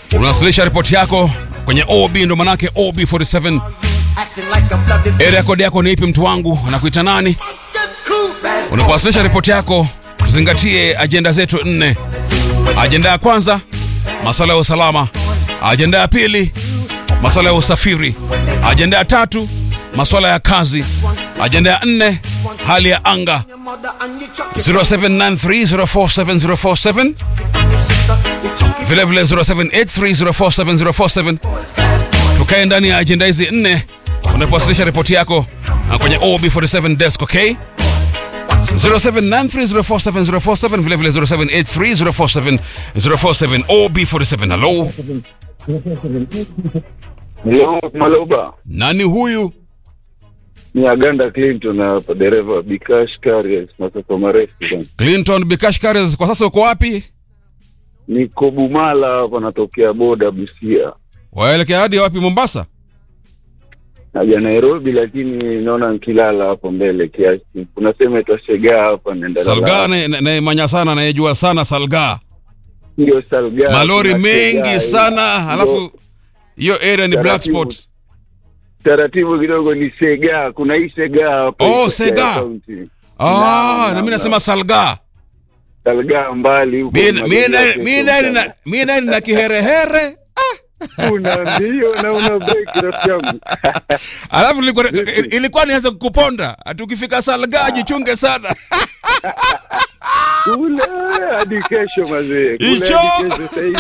unawasilisha ripoti yako kwenye OB, ndo manake OB47. Area code yako ni ipi mtu wangu? Anakuita nani? Unapowasilisha ripoti yako, tuzingatie ajenda zetu nne. Ajenda ya kwanza, masuala ya usalama. Ajenda ya pili, masuala ya usafiri. Ajenda ya tatu, masuala ya kazi. Ajenda ya nne, hali ya anga. 0793047047 vile vile 0783047047 tukae ndani ya ajenda hizi nne unapowasilisha ripoti yako na kwenye OB47 desk, okay? 0793047047 vile vile 0783047047 OB47. Hello, Hello, Maloba. nani huyu? Ni Aganda Clinton hapa, dereva wa Bikash Carriers masafa marefu bwana. Clinton Bikash Kares, kwa sasa uko wapi? Niko Bumala hapa, natokea boda Busia. Waelekea hadi wapi? Mombasa? Naja Nairobi, lakini naona nkilala hapo mbele kiasi. Kuna sehemu itwa Sega hapa, naenda Salga Lala. naimanya sana, nayejua sana Salga, ndio Salga. malori kuna mengi Sega, sana, ndio halafu hiyo area ni black Taratibu. spot. taratibu kidogo ni Sega, kuna hii Sega hapa. Oh, iko Sega. county. Ah, Naam, na mimi naam, nasema Salga. Salga mbali huko. Mi- mi Magari na- yake mi kwa nani sana. na- mi nani na kiherehere una mbio na una break rafiki yangu. alafu ilikuwa, ilikuwa nianze kukuponda ati ukifika Salga jichunge sana kule hadi kesho mazee, kule Hicho. hadi kesho sasa hivi.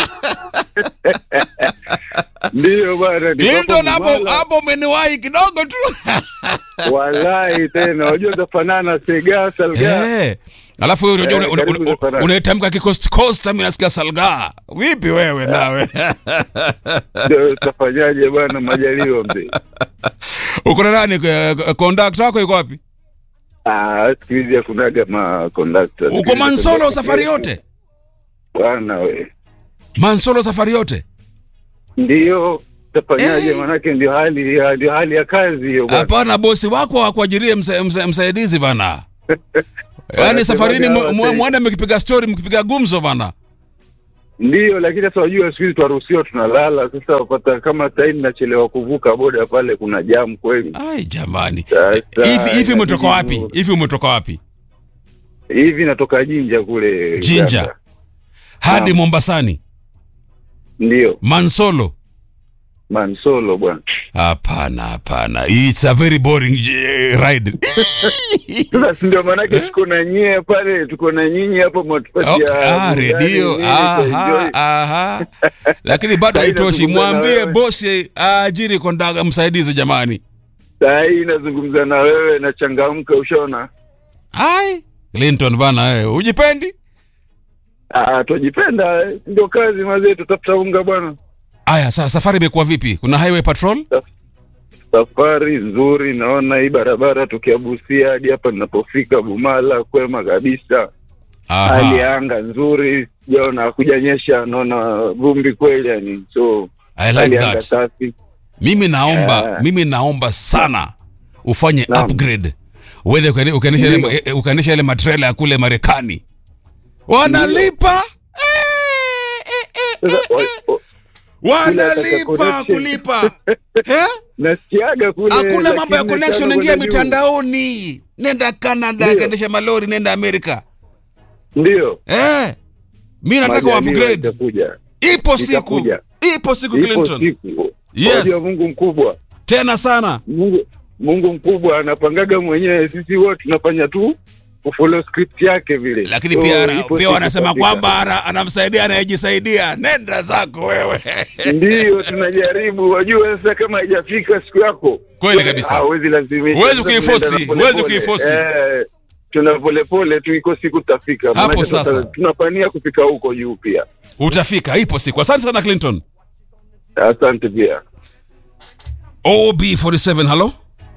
Ndiyo bwana, niko Clinton hapo hapo Bumala. hapo umeniwahi kidogo tu Wallahi tena wajua zafanana Sega Salga. Eh. alafu wewe unajua Eh, una- una- karibu una- zafanana. unaitamka kikost coast mimi nasikia Salga vipi wewe nawe Ndio utafanyaje bwana, majaliwa mzee. uko na nani eh, conductor wako yuko wapi Ah, siku hizi hakunaga ma conductor. Siku uko hizi Mansolo conductor safari kila yote siku. Bwana we. Mansolo safari yote Ndio utafanyaje? Eh. Manake ndio hali ndio hali ya kazi hiyo bwana. hapana bosi wako akuajirie msa, msa, msaidizi bana yaani Wanasemaje safarini mu- hawa mu- sasa? mwende mkipiga story mkipiga gumzo bana Ndio, lakini sasa wajua siku hizi twaruhusiwa tunalala. Sasa wapata kama sahii nachelewa kuvuka boda pale, kuna jamu kweli. ai jamani Sasa, hivi hivi inabidi umetoka wapi tu- hivi umetoka wapi Hivi natoka Jinja kule Jinja. Uganda. hadi Naam. Mombasani Ndio Mansolo Mansolo bwana. hapana hapana it's a very boring eh, ride Sasa si ndio maanake tuko na nyie pale, tuko na nyinyi hapo Oh, mwatupatia ah, burudani, redio nini, aha, tuenjoy. aha. lakini bado Sahi haitoshi nazungumza na mwambie wewe. bosi aajiri kondaga msaidizi jamani Saa hii nazungumza na wewe nachangamka, ushaona. ai clinton bana wewe ujipendi Ah, twajipenda, eh, ndio kazi mazee, tutafuta unga bwana. aya sasa safari imekuwa vipi kuna highway patrol Safari nzuri, naona hii barabara tokea Busia hadi hapa ninapofika Bumala, kwema kabisa. Hali Aha. ya anga nzuri, sijaona kujanyesha, naona vumbi kweli yani, so I like hali ya anga that. safi. mimi naomba Yeah. mimi naomba sana ufanye Naam. upgrade uende ukani- ukanisha ile Ndio. eh, ukanisha ile matrela ya kule marekani wanalipa Sasa, wa- wa- wanalipa connection. kulipa eh? nasikiaga kule, hakuna mambo ya lakini connection nataka ingia kwenda juu. mitandaoni nenda canada Ndio. kaendesha malori nenda amerika Ndio eh. mi nataka Majaliwa upgrade itakuja. ipo siku Itakuja. ipo siku Ipo clinton siku. Yes. Wajua Mungu mkubwa, tena sana Mungu Mungu mkubwa anapangaga mwenyewe, sisi wote tunafanya tu kufollow script yake vile. lakini So, pia, ipo pia siku wanasema itafika. kwamba ana- anamsaidia anayejisaidia nenda zako wewe Ndiyo, tunajaribu. Wajua sasa, kama haijafika siku yako Kweli kabisa. hawezi lazimisha. Huwezi Sasa kuiforce, tunaenda na huwezi polepole. kuiforce. Eh, tuna polepole tu, iko siku tutafika. Hapo Maanake sasa. tunapania kufika huko juu pia. utafika ipo siku asante sana clinton Asante pia. ob47 halo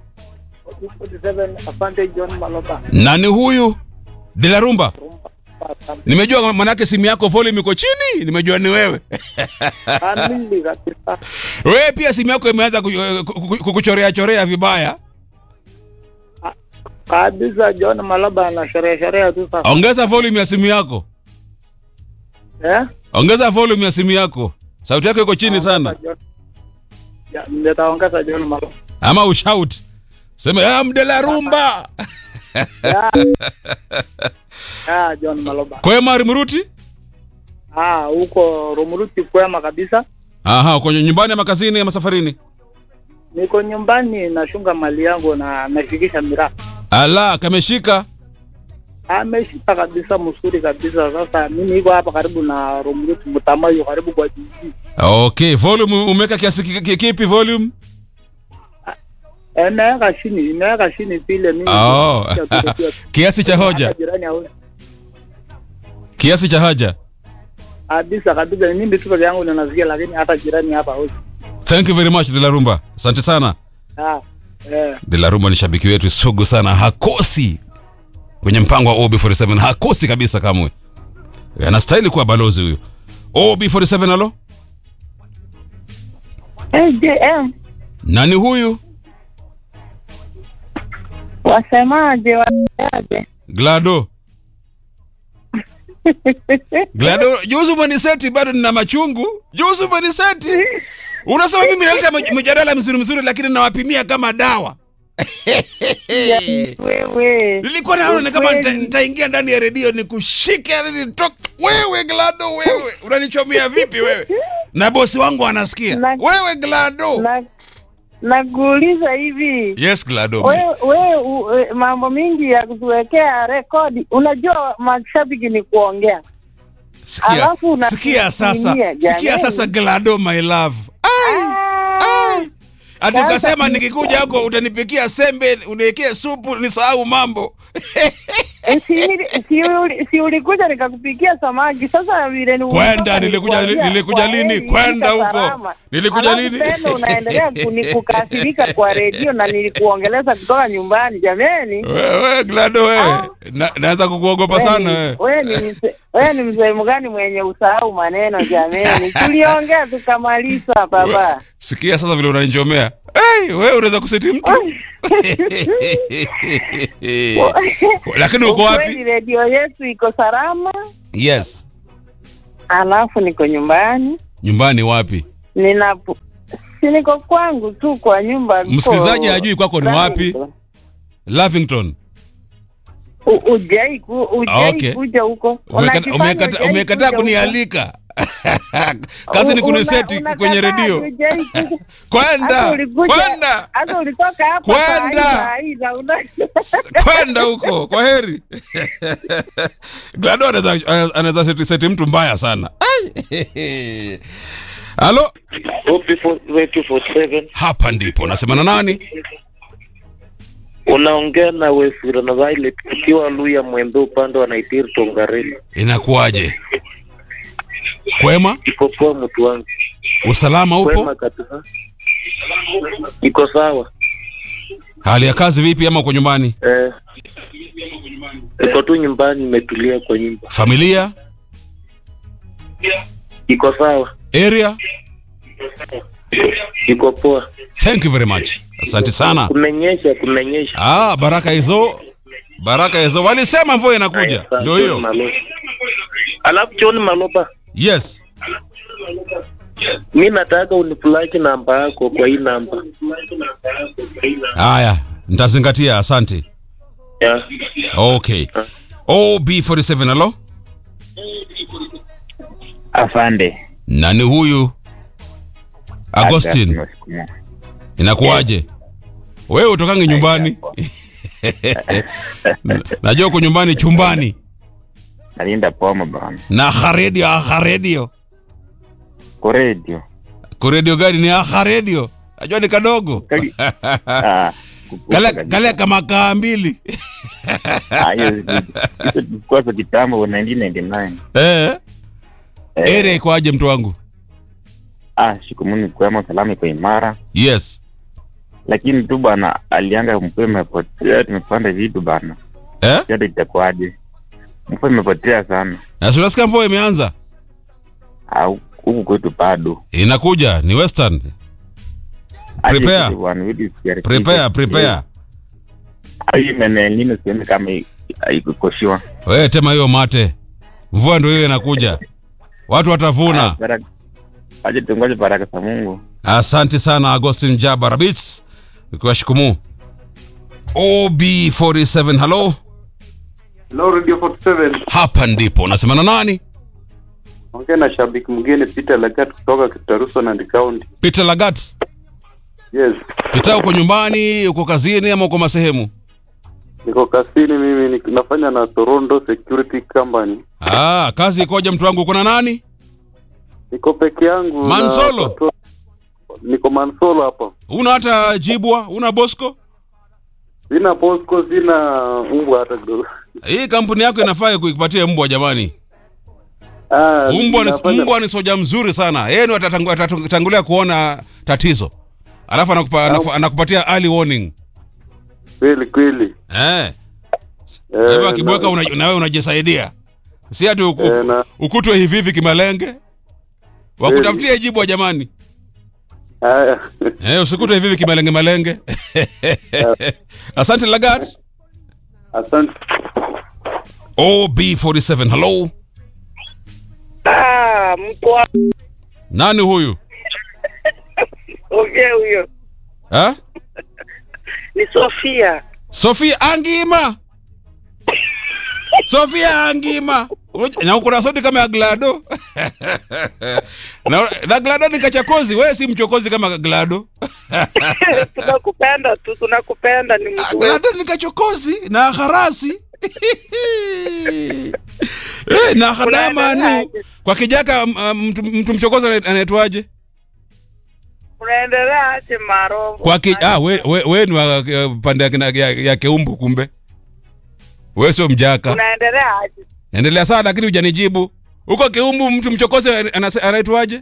47 Asante John Maloba. nani huyu dilarumba nimejua manake simu yako volume iko chini nimejua ni wewe Kamili kabisa. wewe pia simu yako imeanza ku- ku- ku- kukuchorea chorea vibaya Kabisa John Maloba ana sherehe sherehe tu sasa. ongeza volume ya simu yako Eh? ongeza volume ya simu yako sauti yako iko chini sana John- Ya, nitaongeza John Maloba. ama ushout sema ah, mdela rumba Ya. Ya, John Maloba. kwema rimruti Ah, huko Rumuruti kwema kabisa. aha uko nyumbani ama kazini ama safarini Niko nyumbani nashunga mali yangu na nafikisha miraa. ala kameshika Ameshika kabisa mzuri kabisa. Sasa mimi niko hapa karibu na Rumuruti Mutamayo karibu kwa jiji. okay volume umeweka kiasi ki- ki- kipi volume Eh, Imeweka chini, imeweka chini vile mimi. Oh. nasikia tu- tu- kiasi cha hoja hata jirani hawezi. kiasi cha haja Kabisa kabisa ni mimi tu peke yangu ndio nasikia lakini hata jirani hapa hawezi. thank you very much de la rumba asante sana Ah. Eh. de la rumba ni shabiki wetu sugu sana hakosi kwenye mpango wa ob47 hakosi kabisa kamwe anastahili kuwa balozi huyu ob47 alo AJM nani huyu wasemaje? Wasemaje? glado glado juzi umeniseti bado nina machungu juzi umeniseti unasema mimi naleta mj- mjadala mzuri mzuri lakini nawapimia kama dawa Wewe nilikuwa naona kama nita- Ukweli. nitaingia ndani ya redio nikushike nitoke wewe glado wewe unanichomea vipi wewe na bosi wangu anasikia Na- wewe glado na nakuuliza hivi yes glado wewe we, we, mambo mingi ya kutuwekea rekodi. Unajua mashabiki ni kuongea, sikia, alafu una- sikia sasa kutumia, sikia jamani. sasa glado my love Ai, ai. ati Sasa ukasema ni- nikikuja hako utanipikia sembe uniwekee supu nisahau mambo Eh, si, si, uli- si ulikuja nikakupikia samaki. Sasa vile ni Kwenda, ulitoka nilikuja- nilikuambia, nilikuja kwa lini? heri, Kwenda fika huko. salama. Nilikuja Alafu lini? tena unaendelea kuni- kukasirika kwa redio na nilikuongeleza kutoka nyumbani. Jameni, wewe glado wewe Ah. Na- naweza kukuogopa sana wewe wewe ni mse- wewe ni msehemu gani mwenye usahau maneno jameni? Tuliongea tukamaliza baba. sikia sasa vile unanichomea hey, wewe unaweza kuseti mtu lakini uko wapi Ukweli redio yetu iko salama, yes alafu niko nyumbani nyumbani wapi nina si niko kwangu tu kwa nyumba. niko- Msikilizaji hajui kwako ni wapi? lavington U- Ujai ku, ujai Okay. kuja huko. Umekata- Unajifanya umekata- hujai umekataa kuja kunialika kazi ni huko. kuniseti Una- kwenye unakataa, redio hujai kuja. Hata kwenda ulikuja- kwenda hata ulitoka hapa Kwenda. saa hii, saa hii, una- kwenda huko kwa heri glado anaweza anaweza seti, seti mtu mbaya sana Ai. halo OP47 hapa ndipo nasema na nani unaongea na Wefira na Violet ukiwa Luya Mwembe upande wa Naitiri Tongareni. inakuwaje kwema Iko poa mtu wangu, usalama upo kwema kabisa, iko sawa hali ya kazi vipi ama uko nyumbani eh. Iko tu nyumbani, nimetulia kwa nyumba, familia iko sawa, area iko poa. thank you very much asante sana Kumenyesha, kumenyesha. ah baraka hizo baraka hizo walisema mvua inakuja Asante, ndio John hiyo Maloba. Alafu John Maloba, yes mi nataka unipulaki namba yako kwa hii namba haya nitazingatia asante yeah. okay ob47 alo Afande. nani huyu agostin inakuwaje wewe utokange nyumbani najua uko nyumbani chumbani Nalinda pomo bana. na haredio aharedio Kwa radio. kuredio gani ni aharedio najua ni kadogo Kali- Ah, kukupa kale, kabisa. kale kama kaa mbili Ah, hiyo hizo tulikuwa za kitambo 1999. eh, Eh, area ikoaje mtu wangu ah, shikumuni kwema salama iko imara. yes Lakini tu bana alianga mvua imepotea tumepanda vitu bana. eh? Yote itakuwaje? Mvua imepotea sana. na si unasikia mvua imeanza Ah, huku kwetu bado. inakuja ni western Aje Prepare. kitu bwana, vitu sijaribika. prepare prepare Ah, hii menel nini sioni kama i- haikukoshiwa. wewe tema hiyo mate mvua ndio hiyo inakuja watu watavuna Ah, baraka- aje tungoje baraka za Mungu. asante sana agostin jabarabits ukiwa shikumu ob47 halo Hello Radio 47. hapa ndipo unasema na nani Ongea na shabiki mgeni Peter Lagat kutoka Kitaruso na County. peter lagat Yes. peter uko nyumbani uko kazini ama uko masehemu Niko kasini mimi ni- nafanya na Toronto Security Company. ah, kazi ikoja mtu wangu uko na nani Niko peke yangu. na Mansolo? watoto- Niko Mansolo hapa. una hata jibwa una bosco Sina Bosco, sina mbwa hata kidogo. hii kampuni yako inafaa kuipatia mbwa jamani Ah, mbwa ni, nafanya- mbwa ni soja mzuri sana yeye ni atatangu- atatangulia kuona tatizo alafu anakupa, anakupa, anakupatia early warning Kweli kweli. eh Eh, hivyo akibweka na- una, na wewe unajisaidia si ati uku, Eh, na- ukutwe hivi hivi kimalenge wakutafutie jibwa jamani Haya. eh, usikutwe hivi hivi kimalenge malenge asante lagat Asante. ob47 hello Ah, mko nani huyu ongea huyo. eh? Ni Sofia. sofia angima sofia angima Uj- na ukuna sodi kama ya glado na, na glado ni kachakozi wewe si mchokozi kama glado tunakupenda tu, tunakupenda ni mtu wetu. glado ni kachokozi na harasi Eh, na hadamanu Unaendeleaje? kwa kijaka m- mtu, mtu mchokozi anaitwaje anaitwaje Unaendelea aje Marovo? kwa ki, ah, we, we, we ni wa uh, pande ya, kina- ya, ya keumbu kumbe we sio mjaka Unaendelea aje? endelea sana lakini hujanijibu huko keumbu mtu mchokozi anase- anaitwaje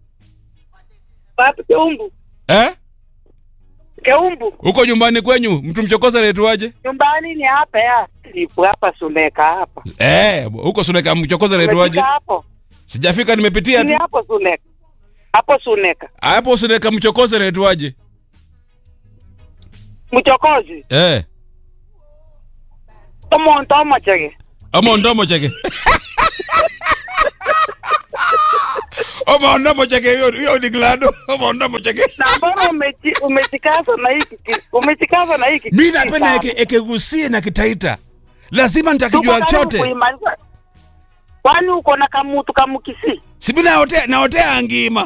Wapi Keumbu? eh? Keumbu. huko nyumbani kwenyu mtu mchokozi anaitwaje Nyumbani ni hapa ya. Nipo hapa Suneka hapa. eh, huko suneka mchokozi anaitwaje Umefika hapo? sijafika nimepitia Ni tu hapo Suneka. Hapo Suneka. hapo suneka mchokozi anaitwaje Mchokozi. eh. Omonto omochege. omondomo cheke omondomo cheke hiyo hiyo ni glado omondomo cheke Na mbona umeji- umejikaza na hiki ki- umejikaza na hiki mi kitu napenda sana? eke- ekegusie na kitaita lazima Tuko nitakijua karibu chote kuimaliza. Kwani uko na kamutu kamukisi? sibi naotea naotea angima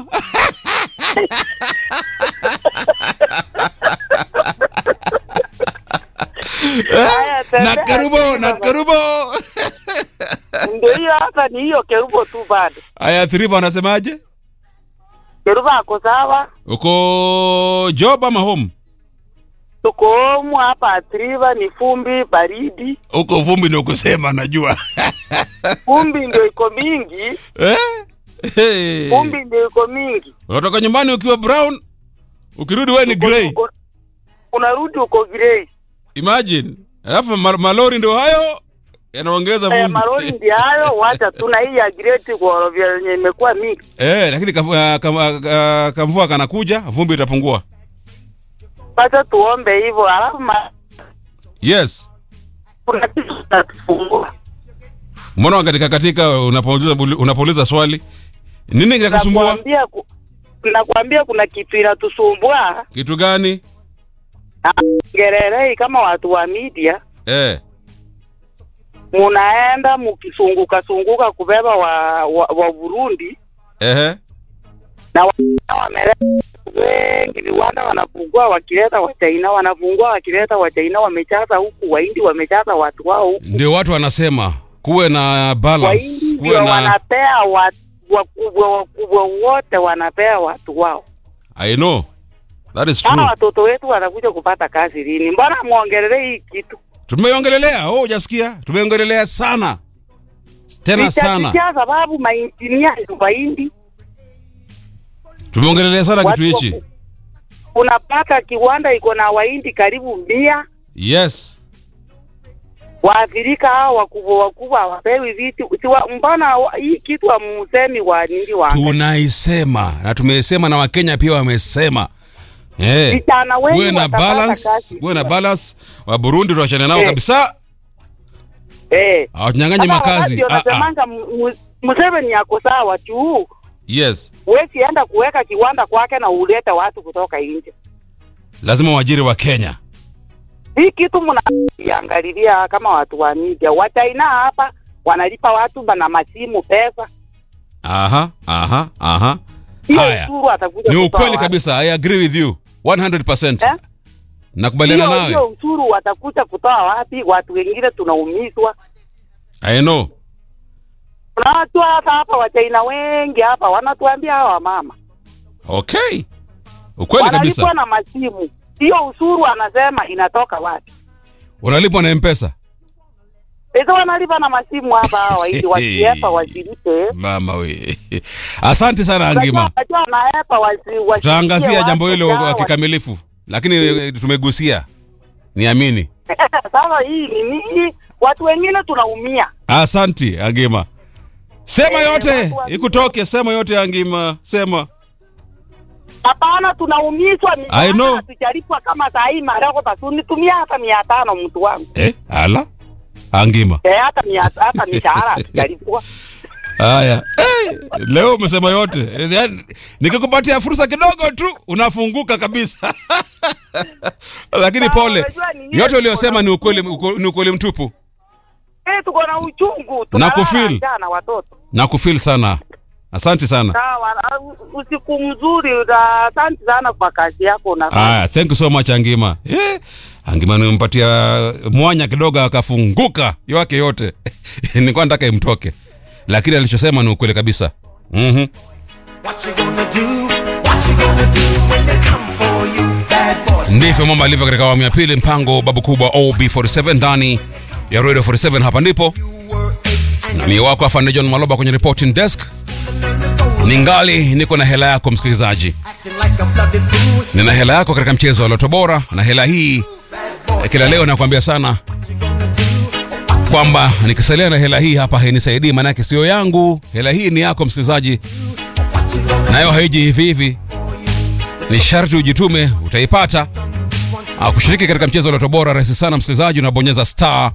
Haya, tembea na karubo tu na baba. karubo Ndio hiyo hata ni hiyo kerubo tu bado. aya thriva wanasemaje Kerubo ako sawa. uko job ama home Tuko homu hapa atriva ni fumbi baridi. uko vumbi ndio kusema najua Fumbi ndio iko mingi. eh? hey. Fumbi ndio iko mingi. unatoka nyumbani ukiwa brown ukirudi wewe ni grey Uko- Unarudi uko grey. imagine alafu ma- malori ndio hayo yanaongeza Eh, vumbi maroli ndio hayo, wacha tuna hii ya greti kwa yenye imekuwa mingi. eh, lakini kafu- ah, kam- ah, kamvua kanakuja vumbi itapungua Wacha tuombe hivyo, alafu ma- yes kuna kitu kinatufungua. mbona katika katika unapouliza unapouliza swali nini kinakusumbua Nakwambia ku- nakwambia kuna kitu inatusumbua kitu gani ngererei kama watu wa media eh. munaenda mukisunguka sunguka kubeba wa, wa, wa Burundi Ehe. na wa- wameleta wengi viwanda wanafungua wakileta wa China wanafungua wakileta wa China wamechaza huku Wahindi wamechaza watu wao huku ndio watu wanasema kuwe na balance Wahindi kuwe ndio na wanapea watu wakubwa wakubwa wote wanapea watu wao. i know that is Hawa true watoto wetu wanakuja kupata kazi lini? Mbona muongelee hii kitu? tumeongelelea oh hujasikia tumeongelelea sana tena sana Itafikia sababu mainjinia ni Wahindi tumeongelelea sana kitu Watu hichi wako- unapata kiwanda iko na Wahindi karibu mia yes waathirika hao wakubwa wakubwa hawapewi vitu siwa, mbona wa- hii kitu amusemi wa nini wa tunaisema na tumeisema na wakenya pia wamesema eh vijana wengi kuwe na watapata balance kazi. kuwe na balance wa burundi tuachane nao Eh. kabisa eh hawatunyang'anyi Kama makazi wakati ah, ah. wanasemanga mu- mu- Museveni yako sawa tu yes Huwezi enda kuweka kiwanda kwake na ulete watu kutoka nje. lazima waajiri wa kenya Hii kitu mnaangalilia kama watu wa media. Wachina hapa wanalipa watu na masimu pesa. aha aha aha Hiyo haya ushuru atakuja ni kutoa ukweli wapi? kabisa i agree with you 100% Eh? nakubaliana Hiyo nawe hiyo ushuru watakuja kutoa wapi? Watu wengine tunaumizwa. i know Kuna watu hata hapa Wachina wengi hapa wanatuambia hawa mama okay ukweli wanalipwa kabisa na masimu. Hiyo ushuru anasema inatoka wapi? unalipwa na mpesa Hizo wanalipa na masimu hapa hawa ili wasiepa wasilipe. mama we asante sana angima Unajua wanaepa wasi wasilipie tutaangazia watu jambo hilo dawa. kwa kikamilifu lakini eh, tumegusia niamini Sasa hii ni nini? Watu wengine tunaumia. asanti angima sema Eh, yote watu wa- ikutoke sema yote angima sema Hapana, tunaumizwa. I know. Hatujalipwa kama saa hii marako tasunitumia hata mia tano mtu wangu eh, ala angima eh, hata mia hata mishahara hatujalipwa. haya hey, leo umesema yote Eh, yaani, nikikupatia fursa kidogo tu unafunguka kabisa lakini Sawa, pole unajua ni nini yote tuko uliyosema na ni ukweli uchungu. uko- ni ukweli mtupu Eh, tuko na uchungu, Na tunalala kufeel. njaa na watoto. na kufil sana asante sana Sawa, ah, u- usiku mzuri. na Asante sana kwa kazi yako unafanya. Aya, thank you so much Angima. Eh, Angima nimempatia mwanya kidogo akafunguka yake yote. Nilikuwa nataka imtoke. Lakini alichosema ni ukweli kabisa. Mhm. What you gonna do? What you gonna do when they come for you? Bad boys. Ndivyo mambo alivyo katika awamu ya pili mpango babu kubwa OB47 ndani ya Radio 47 hapa ndipo. Na mimi wako afande John Maloba kwenye reporting desk. Ningali niko na hela yako msikilizaji. Acting like a bloody fool. Nina hela yako katika mchezo wa Loto Bora na hela hii eh, kila leo nakwambia sana kwamba nikisalia na hela hii hapa hainisaidii, maanake sio yangu. Hela hii ni yako msikilizaji, nayo haiji hivi hivi, ni sharti ujitume, utaipata. Ah, kushiriki katika mchezo wa Loto Bora rahisi sana msikilizaji, unabonyeza star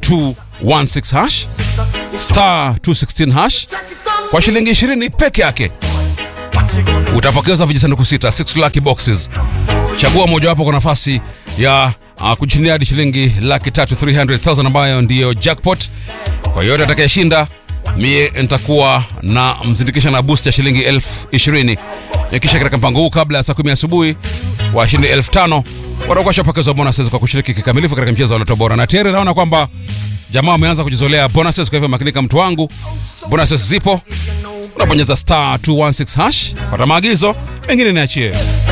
216 hash star 216 hash kwa shilingi 20 peke yake utapokeza vijisanduku sita 6 lucky boxes chagua mojawapo kwa nafasi ya uh, kujishindia hadi shilingi laki tatu 300,000 ambayo ndiyo jackpot kwa yote atakayeshinda mie nitakuwa na mzindikisha na boost ya shilingi elfu ishirini kisha katika mpango huu kabla ya saa kumi asubuhi washindi elfu tano watakuwa shapokezwa bonuses kwa kushiriki kikamilifu katika mchezo wa Loto Bora na tayari naona kwamba jamaa wameanza kujizolea bonuses kwa hivyo makinika mtu wangu bonuses zipo unabonyeza star 216 hash pata maagizo mengine niachie